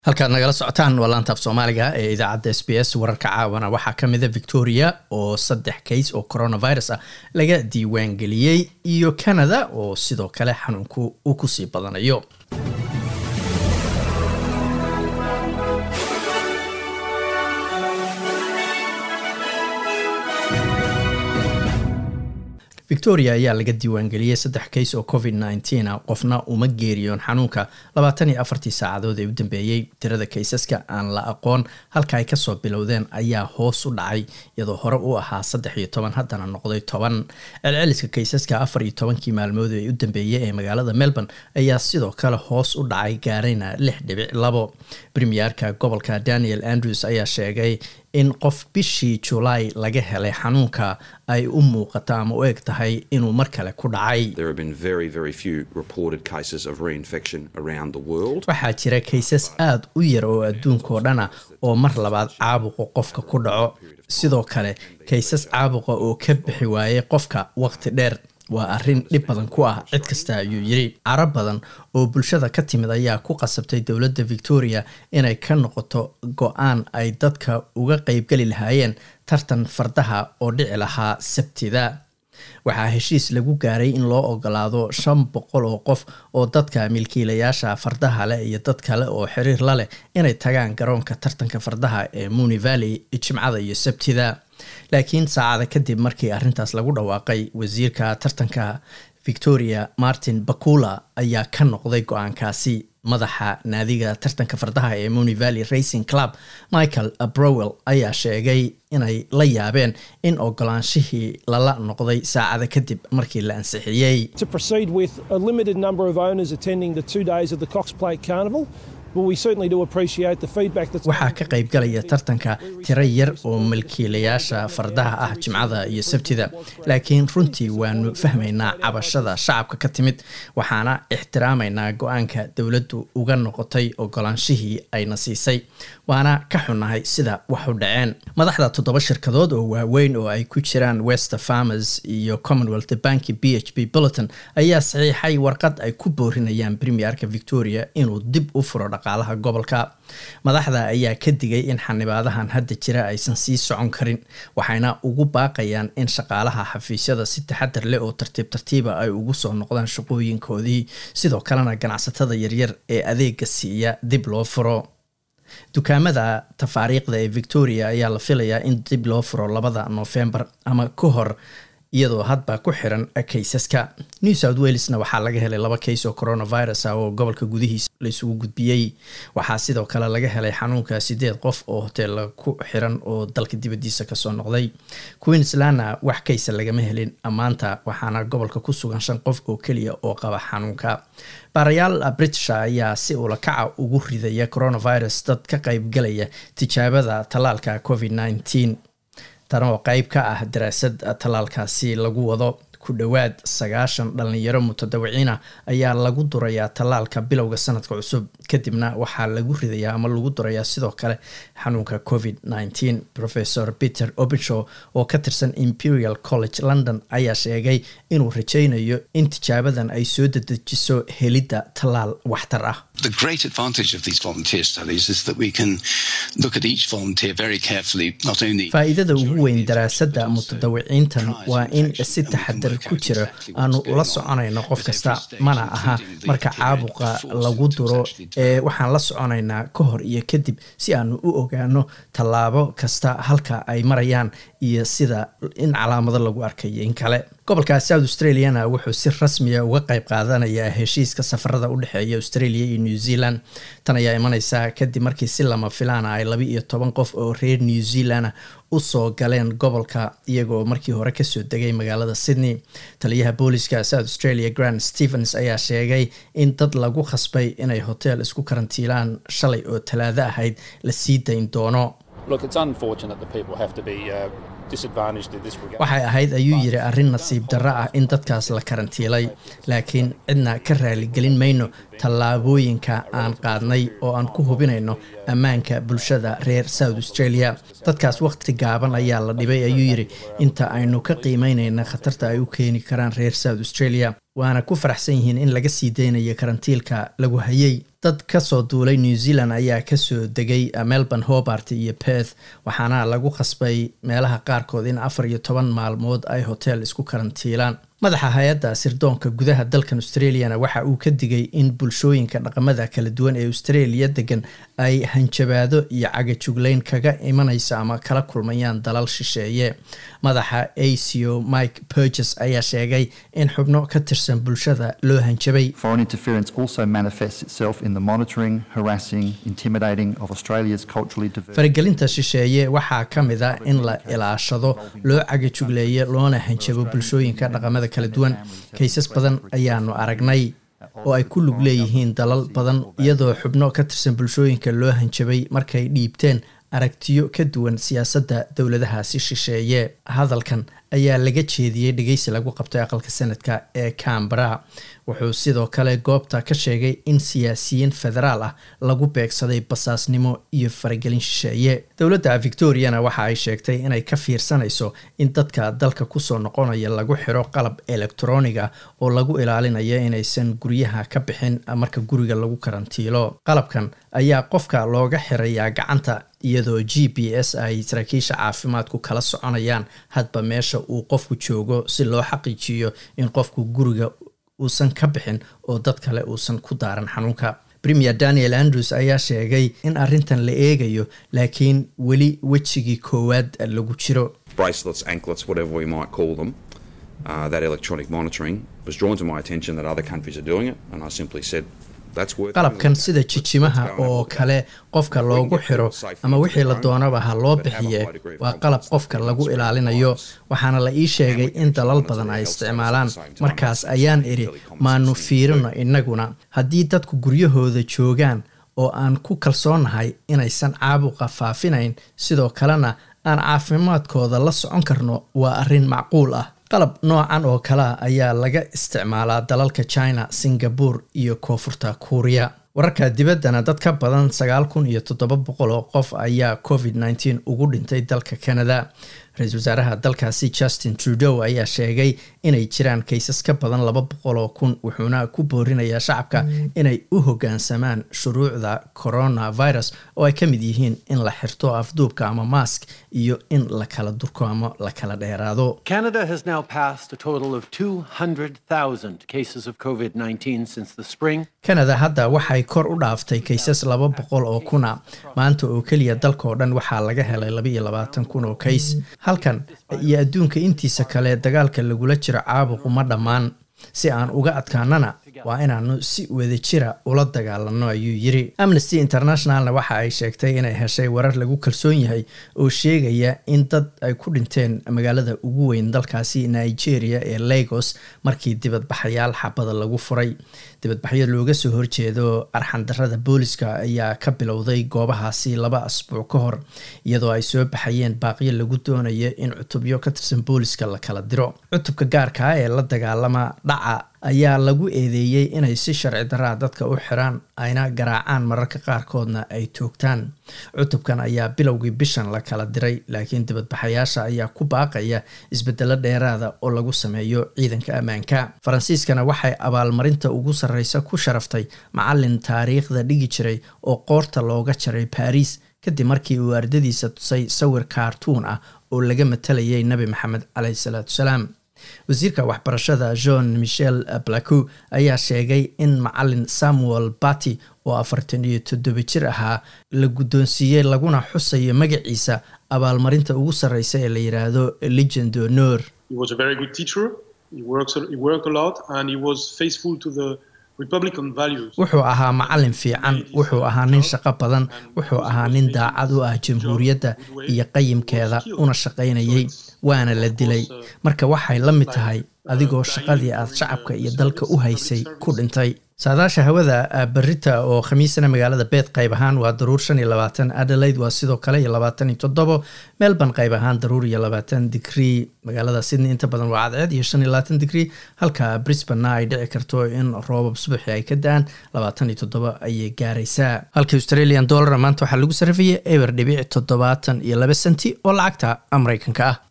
halkaad nagala socotaan waa laantaaf soomaaliga ee idaacadda s b s wararka caawana waxaa ka mida victoria oo saddex kays oo coronavirus ah laga diiwaan geliyey iyo canada oo sidoo kale xanuunku uu kusii badanayo victoria ayaa laga diiwaangeliyey saddex kays oo covid nneteen a qofna uma geeriyoon xanuunka labaatan iyo afartii saacadood ee u dambeeyey tirada kaysaska aan la aqoon halka ay kasoo bilowdeen ayaa hoos u dhacay iyadoo hore u ahaa saddex iyo toban haddana noqday toban celceliska kaysaska afar iyo tobankii maalmood ee u dambeeyey ee magaalada melbourne ayaa sidoo kale hoos u dhacay gaarayna lix dhibic labo premierka gobolka daniel andrews ayaa sheegay in qof bishii julaay laga helay xanuunka ay u muuqato ama u eg tahay inuu mar kale ku dhacay waxaa jira kaysas aada u yar oo adduunkaoo dhana oo mar labaad caabuqu qofka ku dhaco sidoo kale kaysas caabuqa oo ka bixi waayay qofka waqti dheer waa arrin dhib badan ku ah cid kasta ayuu yiri caro badan oo bulshada ka timid ayaa ku qasabtay dowladda victoria inay ka noqoto go-aan ay dadka uga qeybgeli lahaayeen tartan fardaha oo dhici lahaa sabtida waxaa heshiis lagu gaaray in loo ogolaado shan boqol oo qof oo dadka milkiilayaasha fardaha leh iyo dad kale oo xiriir la leh inay tagaan garoonka tartanka fardaha ee muni valley jimcada iyo sabtida laakiin saacada kadib markii arrintaas lagu dhawaaqay wasiirka tartanka victoria martin bakula ayaa ka noqday go-aankaasi madaxa naadiga tartanka fardaha ee muni valley racing club michael browell ayaa sheegay inay la yaabeen in ogolaanshihii lala noqday saacada kadib markii la ansixiyey waxaa ka qaybgalaya tartanka tiro yar oo milkiilayaasha fardaha ah jimcada iyo sabtida laakiin runtii waanu fahmaynaa cabashada shacabka ka timid waxaana ixtiraamaynaa go-aanka dowladdu uga noqotay ogolaanshihii ayna siisay waana ka xunnahay sida wax u dhaceen madaxda toddoba shirkadood oo waaweyn oo ay ku jiraan wester farmers iyo commonwealth banki b h b bulleton ayaa saxiixay warqad ay ku boorinayaan premierka victoria inuu dib u furo dhaqaalaha gobolka madaxda ayaa ka digay in xanibaadahan hadda jira aysan sii socon karin waxayna ugu baaqayaan in shaqaalaha xafiisyada si taxadar leh oo tartiib tartiiba ay ugu soo noqdaan shaqooyinkoodii sidoo kalena ganacsatada yaryar ee adeega siiya dib loo furo dukaamada tafaariiqda ee victoria ayaa la filayaa in dib loo furo labada noofembar ama ka hor iyadoo hadba ku xiran kaysaska new south walesna waxaa laga helay laba kays oo coronavirus ah oo gobolka gudihiisa laisugu gudbiyey waxaa sidoo kale laga helay xanuunka sideed qof oo hoteella ku xiran oo dalka dibadiisa kasoo noqday queenslandna wax kaysa lagama helin maanta waxaana gobolka ku sugan shan qof oo keliya oo qaba xanuunka baarayaal british ayaa si ulakaca ugu ridaya coronavirus dad ka qeybgalaya tijaabada tallaalka covid nneteen tan oo qeyb ka ah daraasad tallaalkaasi lagu wado ku dhowaad sagaashan dhalinyaro mutadawiciina ayaa lagu durayaa tallaalka bilowga sanadka cusub kadibna waxaa lagu ridayaa ama lagu durayaa sidoo kale xanuunka covid nneteen professor peter obicho oo ka tirsan imperial college london ayaa sheegay inuu rajaynayo in tijaabadan ay soo dedejiso helidda tallaal waxtar ah faa-iidada ugu weyn daraasadda mutadawiciintan waa in si taxadar ku jira aanu ula soconayno qof kasta mana aha marka caabuqa lagu duro ee waxaan la soconaynaa ka hor iyo kadib si aanu u ogaano tallaabo kasta halka ay marayaan iyo sida in calaamado lagu arkayo in kale gobolka south australiana wuxuu si rasmiya uga qeyb qaadanayaa heshiiska safarada u dhexeeya australia iyo new zealand tan ayaa imaneysa kadib markii si lama filaana ay laba iyo toban qof oo reer new zealand usoo galeen gobolka iyagoo markii hore kasoo degay magaalada sydney taliyaha booliska south australia grand stevens ayaa sheegay in dad lagu khasbay inay hotel isku karantiilaan shalay oo talaado ahayd la sii dayn doono waxay ahayd ayuu yiri arrin nasiib darro ah in dadkaas la karantiilay laakiin cidna ka raaligelin mayno tallaabooyinka aan qaadnay oo aan ku hubinayno ammaanka bulshada reer south australia dadkaas waqti gaaban ayaa la dhibay ayuu yiri inta aynu ka qiimeynayna khatarta ay u keeni karaan reer south australia waana ku faraxsan yihiin in laga sii deynayo karantiilka lagu hayay dad kasoo duulay new zealand ayaa kasoo degay melbourne hobart iyo perth waxaana lagu khasbay meelaha qaarkood in afar iyo toban maalmood ay hotel isku karantiilaan madaxa hay-adda sirdoonka gudaha dalkan australiana waxa uu ka digay in bulshooyinka dhaqamada kala duwan ee australia degan ay hanjabaado iyo cagajuglayn kaga imanaysa ama kala kulmayaan dalal shisheeye madaxa aco mike burges ayaa sheegay in xubno ka tirsan bulshada loo hanjabay faragelinta shisheeye waxaa ka mid a in la ilaashado loo cagajugleeyo loona hanjabo bulshooyinka dhaqamada kala duwan kaysas badan ayaanu aragnay oo ay ku lug leeyihiin dalal badan iyadoo xubno ka tirsan bulshooyinka loo hanjabay markay dhiibteen aragtiyo ka duwan siyaasadda dowladahaasi shisheeye hadalkan ayaa laga jeediyey dhegeysi lagu qabtay aqalka sanadka ee cambara wuxuu sidoo kale goobta ka sheegay in siyaasiyiin federaal ah lagu beegsaday basaasnimo iyo faragelin shisheeye dowladda victoriana waxa ay sheegtay inay ka fiirsanayso in dadka dalka kusoo noqonaya lagu xiro qalab elektroniga oo lagu ilaalinayo inaysan guryaha ka bixin marka guriga lagu karantiilo qalabkan ayaa qofka looga xirayaa gacanta iyadoo g p s ay saraakiisha caafimaadku kala soconayaan hadba meesha uu qofku joogo si loo xaqiijiyo in qofku guriga uusan ka bixin oo dad kale uusan ku daaran xanuunka premier daniel andrews ayaa sheegay in arrintan la eegayo laakiin weli wejigii koowaad lagu jiro qalabkan sida jijimaha oo kale qofka loogu xiro ama wixii la doonaba ha loo bixiye waa qalab qofka lagu ilaalinayo waxaana la ii sheegay in dalal badan ay isticmaalaan markaas ayaan idhi maanu fiirino innaguna haddii dadku guryahooda joogaan oo aan ku kalsoonahay inaysan caabuqa faafinayn sidoo kalena aan caafimaadkooda la socon karno waa arrin macquul ah qalab noocan oo kalea ayaa laga isticmaalaa dalalka china singapore iyo koonfurta kuuriya wararka dibaddana dad ka badan sagaal kun iyo toddoba boqol oo qof ayaa covid nneteen ugu dhintay dalka canada ra-iisul wasaaraha dalkaasi justin trudeau ayaa sheegay inay jiraan kaysas ka badan laba boqol oo kun wuxuuna ku boorinayaa shacabka inay u hoggaansamaan shuruucda coronavirus oo ay ka mid yihiin in la xirto afduubka ama mask iyo in la kala durko ama la kala dheeraado Canada has now passed a total of 200,000 cases of COVID 19 since the spring. canada hadda waxay kor u dhaaftay kaysas laba boqol oo kuna maanta oo keliya dalkaoo dhan waxaa laga helay laba iyo labaatan kun oo kays halkan iyo adduunka intiisa kale dagaalka lagula jiro caabuqu ma dhammaan si aan uga adkaanana waa inaanu si wadajira ula dagaalano ayuu yiri amnesty internationalna waxa ay sheegtay inay heshay warar lagu kalsoon yahay oo sheegaya in dad ay ku dhinteen magaalada ugu weyn dalkaasi nigeria ee lagos markii dibadbaxayaal xabada lagu furay dibadbaxyo looga soo horjeedo arxandarada booliska ayaa ka bilowday goobahaasi laba asbuuc ka hor iyadoo ay soo baxayeen baaqyo lagu doonayo in cutubyo ka tirsan booliska la kala diro cutubka gaarkaa ee la dagaalama dhaca ayaa lagu eedeeyey inay si sharci daraa dadka u xiraan ayna garaacaan mararka qaarkoodna ay toogtaan cutubkan ayaa bilowgii bishan la kala diray laakiin dibadbaxayaasha ayaa ku baaqaya isbedelo dheeraada oo lagu sameeyo ciidanka ammaanka faransiiskana waxay abaalmarinta ugu sarreysa ku sharaftay macalin taariikhda dhigi jiray oo qoorta looga jaray baariis kadib markii uu ardadiisa tusay sawir kaartuun ah oo laga matalayay nebi maxamed caleyhi salaatu salaam wasiirka waxbarashada john michel blacou ayaa sheegay in macalin samuel bati oo afartan iyo toddoba jir ahaa la guddoonsiiyey laguna xusayo magaciisa abaalmarinta ugu sarreysa ee la yidhaahdo legend honor He was a very good teacher. He works. He worked a lot, and he was faithful to the Republican values. wuxuu ahaa macalin fiican wuxuu ahaa nin shaqo badan wuxuu ahaa nin daacad u ah jamhuuriyadda iyo qayimkeeda una shaqaynayay waana la dilay marka waxay la mid tahay adigoo shaqadii aad shacabka iyo dalka u haysay ku dhintay saadaasha hawada berita oo khamiisana magaalada beed qayb ahaan waa daruur shan iyo labaatan adelaide waa sidoo kale iyo labaatan iyo toddobo melbourne qayb ahaan daruur iyo labaatan digrii magaalada sydney inta badan waa cadceed iyo shan iyo labaatan digrii halka brisbanena ay dhici karto in roobab subaxi ay ka da-aan labaatan iyo toddobo ayay gaaraysaa halka australian dollar maanta waxaa lagu sarrifayay eber dhibic toddobaatan iyo laba senti oo lacagta mareykanka ah